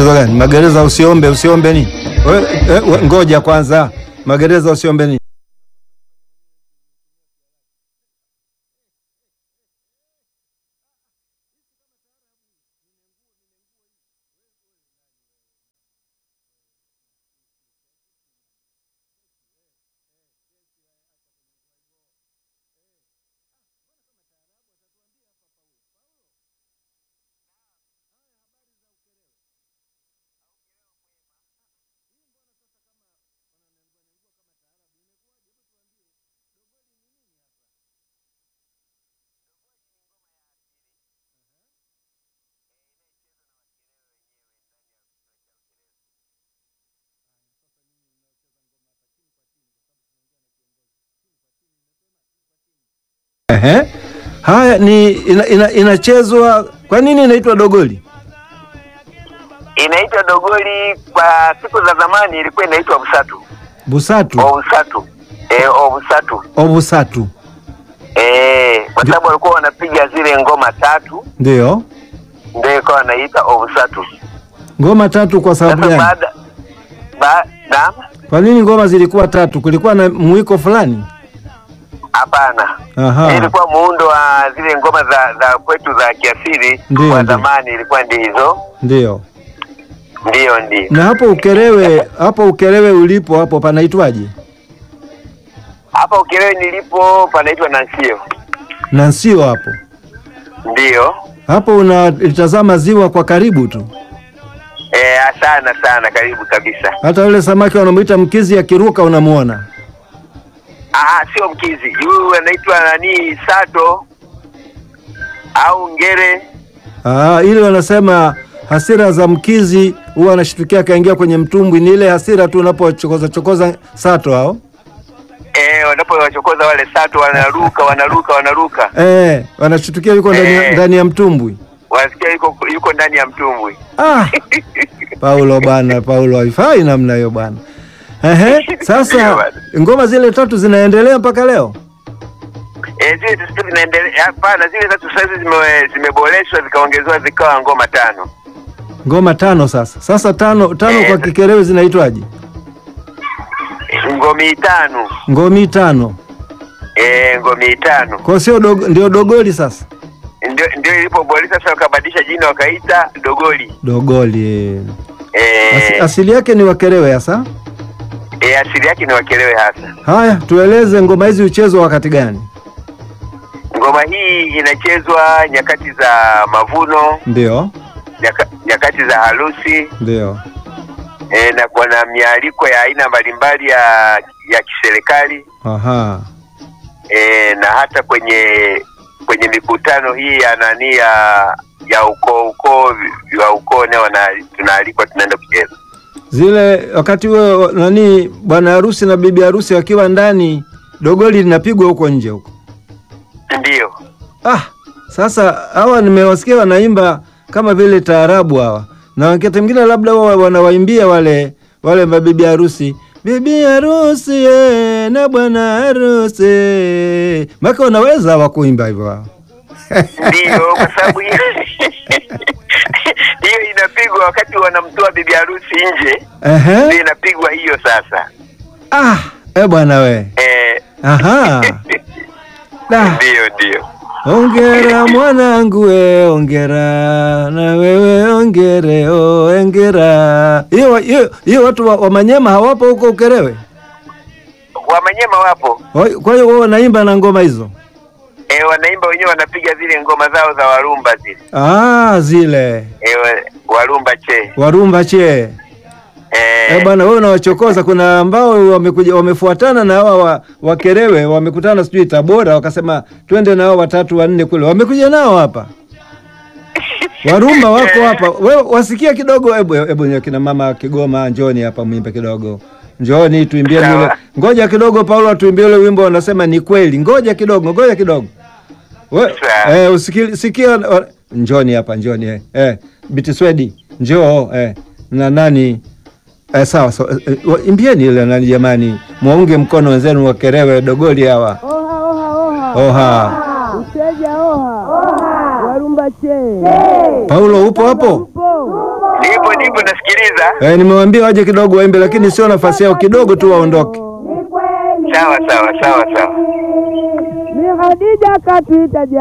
Magereza gani? Magereza usiombe, usiombe nini? We, eh, we, ngoja kwanza. Magereza usiombe nini? Ehe. Haya ni ina, ina, inachezwa kwa nini inaitwa dogoli? Inaitwa dogoli. Kwa siku za zamani ilikuwa inaitwa busatu, Busatu, obusatu, eh, obusatu, obusatu. eh, kwa sababu walikuwa wanapiga zile ngoma tatu, Ndio. ndio ikawa wanaita obusatu. Ngoma tatu kwa sababu Sasa gani? baada ba, naam, Kwa nini ngoma zilikuwa tatu? Kulikuwa na mwiko fulani? hapana, Aha. ilikuwa muundo wa zile ngoma za za kwetu za kiasili Ndio, kwa ndio. zamani, ilikuwa ndio hizo, Ndio. ndio ndio. Na hapo Ukerewe, hapo Ukerewe ulipo hapo panaitwaje? Hapa Ukerewe nilipo panaitwa Nansio, Na sio hapo. ndio Hapo unalitazama ziwa kwa karibu tu. eh, sana sana, karibu kabisa. Hata yule samaki wanamuita mkizi akiruka unamuona. Ah, sio mkizi, huyu anaitwa nani, sato au ngere. Ah, ile wanasema hasira za mkizi huwa anashtukia akaingia kwenye mtumbwi. Ni ile hasira tu unapochokoza chokoza sato hao. Eh, wanapowachokoza wale sato wanaruka wanaruka wanaruka, Eh, wanashtukia yuko ndani ya- Eh. ndani ya mtumbwi. wasikia yuko yuko ndani ya mtumbwi. Ah, Paulo bana, Paulo haifai namna hiyo bana. Ehe, Ndio sasa bana. ngoma zile tatu zinaendelea mpaka leo. Eh, zile tatu zinaendelea. Hapana, zile tatu sasa zime zimeboreshwa zikaongezewa zikawa ngoma tano. Ngoma tano sasa. Sasa tano tano Eh. kwa Kikerewe zinaitwaje? Ngomi tano. Ngomi tano. Eh, ngomi tano. Kwa sio dogo, ndio dogoli sasa. Ndio ndio ilipoboreshwa sasa wakabadilisha jina wakaita dogoli. Dogoli. eh. Asi, Eh, asili yake ni Wakerewe hasa. eh, asili yake ni Wakelewe hasa. Haya, tueleze ngoma hizi huchezwa wakati gani? Ngoma hii inachezwa nyakati za mavuno, Ndio, nyaka, nyakati za harusi ndio. e, na kuna mialiko ya aina mbalimbali ya ya kiserikali Aha. e, na hata kwenye kwenye mikutano hii ya nani ya ya ukoo ukoo wa ukoo nao wana- tunaalikwa tunaenda kucheza. Zile wakati huo nani bwana harusi na bibi harusi wakiwa ndani, dogoli linapigwa huko nje huko. Ndio Ah, sasa hawa nimewasikia wanaimba kama vile taarabu hawa, na wakati mwingine labda wao wanawaimbia wale wale mabibi harusi, bibi harusi eh, na bwana harusi, maka wanaweza hawa kuimba hivyo hawa. ndio, kwa sababu hiyo hiyo inapigwa wakati wanamtoa bibi harusi nje, Ehe. ndio inapigwa hiyo sasa. Ah, eh bwana we. Eh, Aha. Da. ndio ndio. Ongera mwanangu we, ongera na wewe ongere, oh, ongera. Hiyo hiyo hiyo watu wa, wa Manyema hawapo huko Ukerewe? Wamanyema wapo Wa- Kwa hiyo wao wanaimba na ngoma hizo? e, wanaimba wenyewe, wanapiga zile ngoma zao za warumba zile Ah, zile e, wa- warumba che warumba che. e, Eh bwana, wewe unawachokoza. Kuna ambao wamekuja wamefuatana na hawa wa, Wakerewe wamekutana sijui Tabora, wakasema twende na hao watatu wanne kule, wamekuja nao hapa Warumba wako hapa. Wewe wasikia kidogo, hebu hebu nye kina mama Kigoma, njoni hapa mwimbe kidogo. Njoni tuimbie Sawa. ule. Ngoja kidogo Paulo atuimbie ule wimbo wanasema ni kweli. Ngoja kidogo, ngoja kidogo. We, Sawa. eh, usikili, sikia wa- njoni hapa, njoni eh. Eh, Biti Swedi, njoo eh. Na nani? Eh, sawa sawa. Eh, wa- imbieni ile nani jamani. Muunge mkono wenzenu wa Kerewe Dogoli hawa. Oha, oha, oha. Oha. Uteja oha. Warumba che. Paulo upo hapo? Mpo. Nipo nipo nasikiliza. Eh, nimewaambia waje kidogo waimbe, lakini sio nafasi yao, kidogo tu waondoke. Sawa sawa sawa sawa. Ni Khadija katuita